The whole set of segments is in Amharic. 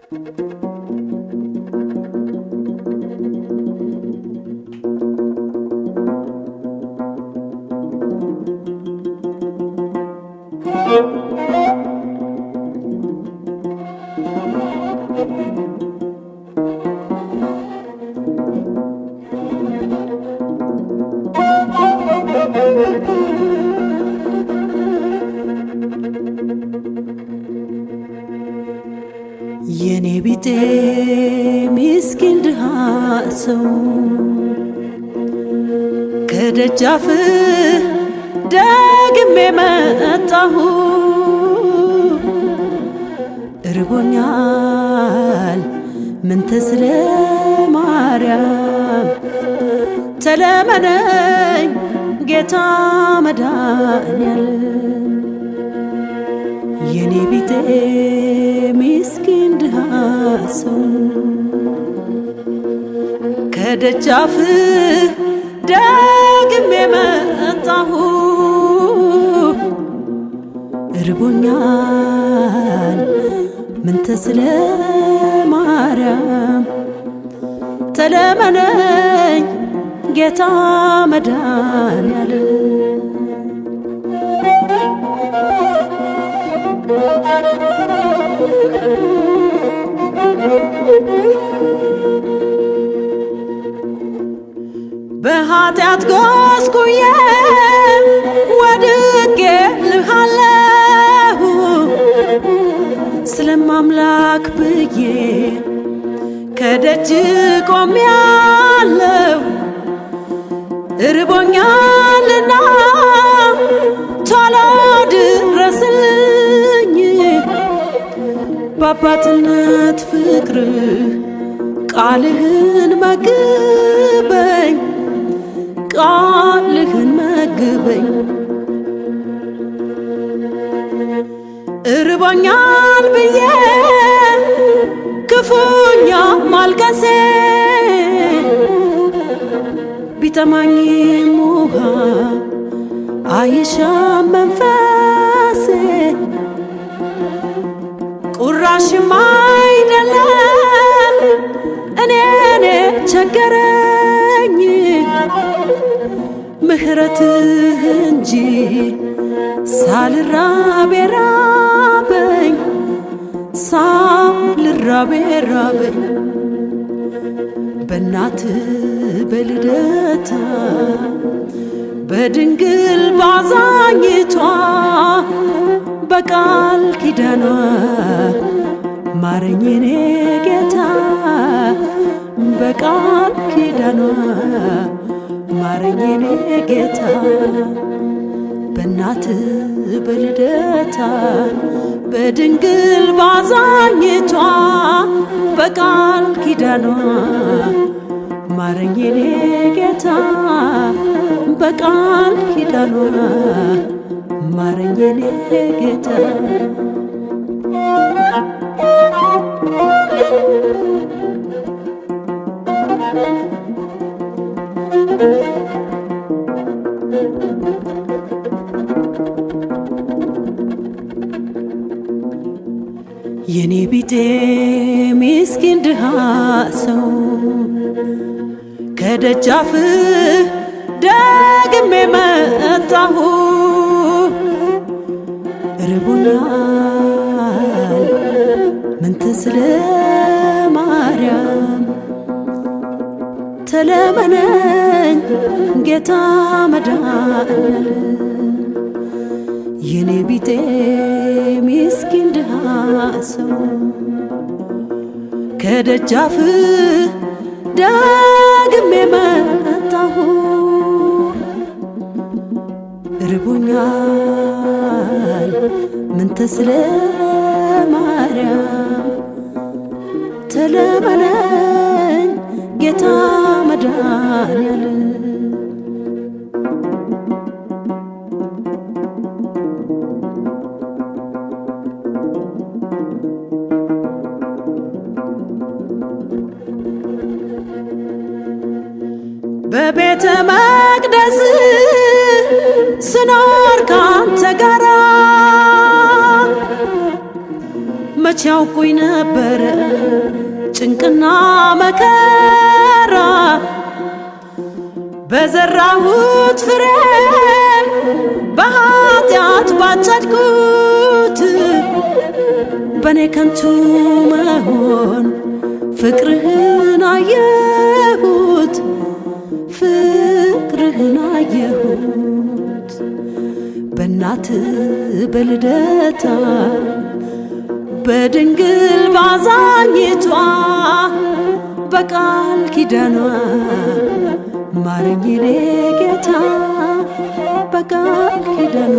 የኔ ቢጤ ሚስኪን ድሃ ሰው ከደጃፍ ደግሜ መጣሁ እርቦኛል ምን ተስለ ማርያም ተለመነኝ ጌታ መድኃኔዓለም የኔ ቢጤ ሚስኪን ድሃ ሰው ከደጃፍ ደግሜ መጣሁ እርቦኛል ምን ተስለ ማርያም ተለመነኝ ጌታ መድኃኔዓለም በኃጢአት ጎስቁዬ ወድቄ ልሃለሁ ስለማምላክ ብዬ ከደጅ ቆሜያለሁ እርቦኛልና ቶሎ ድረስልኝ በአባትነት ፍቅርህ ቃልህን መግበኝ ቃልህን መግበኝ እርቦኛል ብዬ ክፉኛ ማልቀሴ ቢጠማኝም ውሃ አይሻም መንፈሴ ቁራሽም አይደለም እኔኔ ቸገረኝ ምሕረትህ እንጂ ሳልራብ ራበኝ ሳልራብ ራበኝ በእናት በልደታ በድንግል ባዛኝቷ በቃል ኪዳኗ ማረኝ የኔ ጌታ በቃል ኪዳኗ ማረኝ የኔ ጌታ በእናት በልደታ በድንግል ባዛኝቷ በቃል ኪዳኗ ማረኝ የኔ ጌታ በቃል ኪዳኗ ማረኝ የኔ ጌታ የኔ ቢጤ ሚስኪን ድሃ ሰው ከደጃፍ ደግሜ መጣሁ ርቦኛል ምን ትስለ ማርያም ተለመነኝ ጌታ መድኃኔዓለም የኔ ቢጤ ሚስኪን ድሃ ሰው ከደጃፍ ደግሜ መጣሁ ርቦኛል ምን ተስለ ማርያም ተለመነኝ ጌታ መድኃኔዓለም በቤተ መቅደስ ስኖር ካንተ ጋራ መች መቼ ያውቁኝ ነበረ ጭንቅና መከራ በዘራሁት ፍሬ በኃጢአት ባጨድኩት በእኔ ከንቱ መሆን ፍቅርህን አየሁት ፍቅርህን አየሁት በእናት በልደታ በድንግል ባዛኝቷ በቃል ኪዳኗ ማረኝ የኔ ጌታ በቃል ኪዳኗ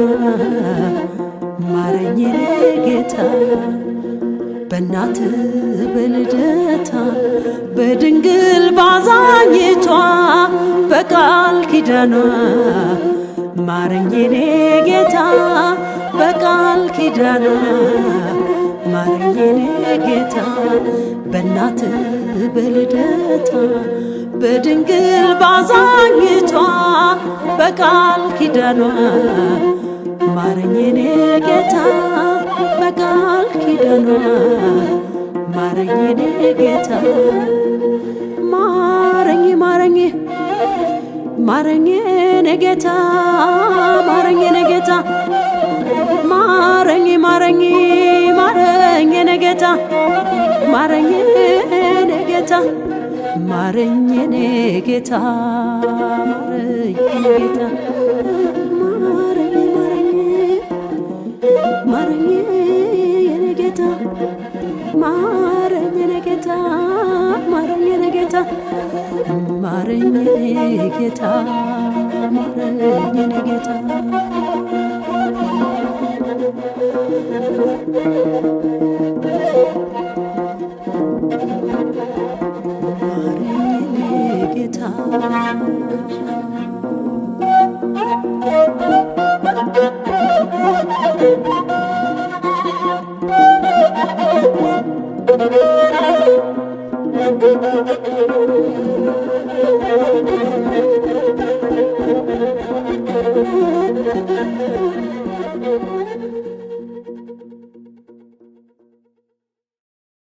ማረኝ የኔ ጌታ በእናት በልደታ በድንግል ባዛኝቷ በቃል ኪዳኗ ማረኝ የኔ ጌታ በቃል ኪዳኗ ማረኝ የኔ ጌታ በእናት በልደታ በድንግል ባዛኝቷ በቃል ኪዳኗ ማረኝ የኔ ጌታ በቃል ኪዳኗ ማረኝ የኔ ጌታ ማረኝ ማረኝ ማረኝ የኔ ጌታ ማረኝ የኔ ጌታ ማረኝ ማረኝ ማረኝ የኔ ጌታ ማረኝ የኔ ጌታ ማረኝ የኔ ጌታ ማረኝ የኔ ጌታ ማረኝ ማረኝ ማረኝ የኔ ጌታ ማረኝ የኔ ጌታ ማረኝ የኔ ጌታ ማረኝ የኔ ጌታ ማረኝ የኔ ጌታ ማረኝ የኔ ጌታ